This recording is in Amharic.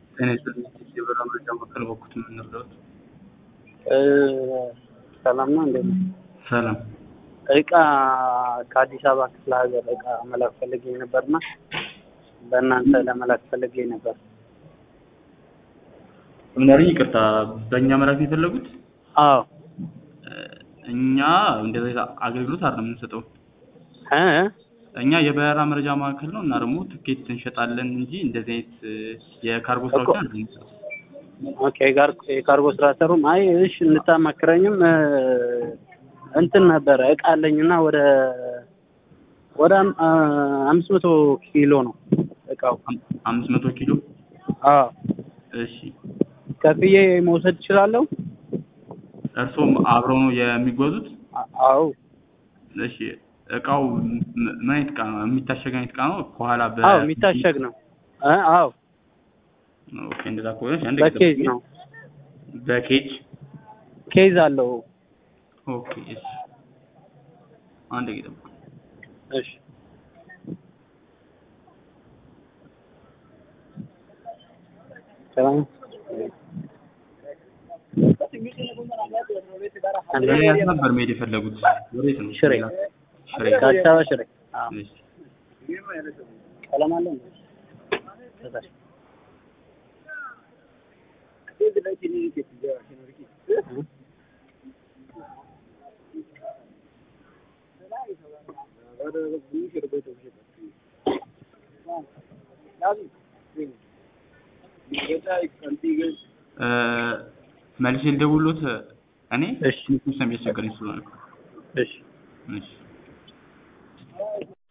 ጤና ይስጥልኝ የበረራ መረጃ ማዕከል በኩት የምንረዳት ሰላም ነው እንዴት ነው? ሰላም እቃ ከአዲስ አበባ ክፍለ ሀገር እቃ መላክ ፈልጌ ነበርና በእናንተ ለመላክ ፈልጌ ነበር። ምናልኝ ይቅርታ በእኛ መላክ የፈለጉት አዎ እኛ እንደዚህ አገልግሎት አይደለም የምንሰጠው እ እኛ የበረራ መረጃ ማዕከል ነው እና ደግሞ ትኬት እንሸጣለን እንጂ እንደዚህ አይነት የካርጎ ስራዎችን አይደለም የምንሰጠው ኦኬ ጋር የካርጎ ስራ ሰሩም። አይ እሺ እንታማክረኝም እንትን ነበረ እቃ አለኝና ወደ ወደ አም- አምስት መቶ ኪሎ ነው እቃው። አም- አምስት መቶ ኪሎ አዎ እሺ ከፍዬ መውሰድ እችላለሁ? እርስዎም አብረው ነው የሚጓዙት አ- አዎ እሺ እቃው ም- ምን አይነት እቃ ነው የሚታሸግ አይነት እቃ ነው ከኋላ በ አዎ የሚታሸግ ነው። እ አዎ ኦኬ እንደዛ ከሆነ እሺ፣ አንድ በኬዝ ጊዜ ነው። በኬጅ ኬዝ አለው። ኦኬ እሺ አንድ ጊዜ ጠብቁ እሺ ሰላም ምን ያህል ነበር መሄድ የፈለጉት ወዴት ነው ሽሬ ሽሬ ከአዲስ አበባ ሽሬ። አዎ እሺ ቀለም አለው እንዴ? ከታች እ መልሼ ልደውልዎት እኔ እሺ ትንሽ ስለሚያስቸግረኝ ስለሆነ እሺ እሺ